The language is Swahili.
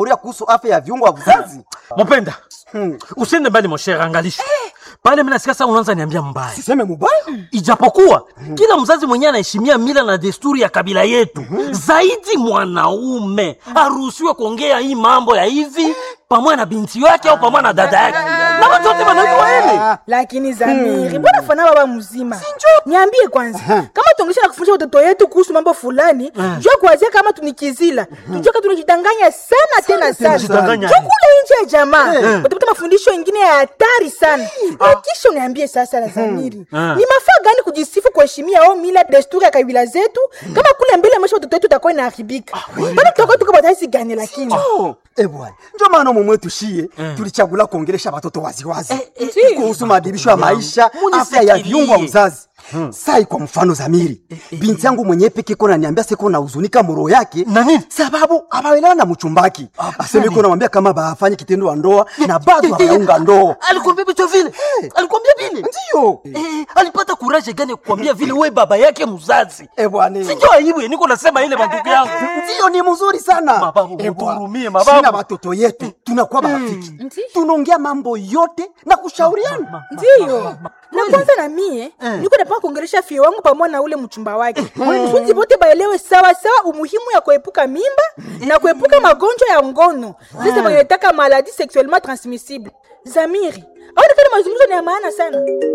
uria kuhusu afya ya viungo vya uzazi. Mupenda, usiende mbali moshere, angalisha pale. Mimi nasikia sasa unaanza niambia mbaya, Siseme mubaya? ijapokuwa kila mzazi mwenyewe anaheshimia mila na desturi ya kabila yetu. Zaidi mwanaume haruhusiwe kuongea hii mambo ya hivi pamoja na binti yake au pamoja na dada yake, na watu wote wanajua hili. lakini Zamiri, mbona fana baba mzima? Niambie kwanza, kama tuongesha na kufundisha watoto yetu kuhusu mambo fulani, jua kuanzia kama tunikizila, tujue kama tunajidanganya sana tena sana. tunajidanganya. Chukula nje ya jamaa, utapata mafundisho mengine ya hatari sana. Na kisha uniambie sasa la Zamiri, ni mafaa gani kujisifu kuheshimia au mila desturi ya kabila zetu, kama kule mbele maisha watoto wetu itakuwa inaharibika? Bado tutakuwa tuko bataisi gani lakini? Oh, eh bwana. Ndio maana mume wetu shie tulichagula kuongelesha watoto waziwazi eh, kuhusu maadibisho ya maisha, Munifikirie. afya ya viungo vya uzazi. Sai kwa mfano Zamiri, binti yangu mwenyewe peke kona niambia siko na huzunika muro yake Na nini? sababu abaelewana na mchumbaki. Aseme iko namwambia kama bafanye kitendo wa ndoa na bado hawaunga ndoa. Alikwambia vitu vile, alikwambia vile Ndio. Eh, alipata kuraje gani kukwambia vile we baba yake mzazi? Eh bwana. Sinjo aibu niko nasema ile mandugu yangu. Ndio ni mzuri sana. Mababu, Eh, bwana. mtuhurumie, mababu. Sina watoto yetu tunakuwa marafiki. Tunaongea mambo yote na kushauriana. ndiyo na kwanza na mie niko napaka kuongelesha fie wangu pamoja na ule mchumba wake funzi bote baelewe sawa sawa umuhimu ya kuepuka mimba na kuepuka magonjwa ya ngono sasa wanataka maladi sexuellement transmissible zamiri aonekana mazungumzo ni ya maana sana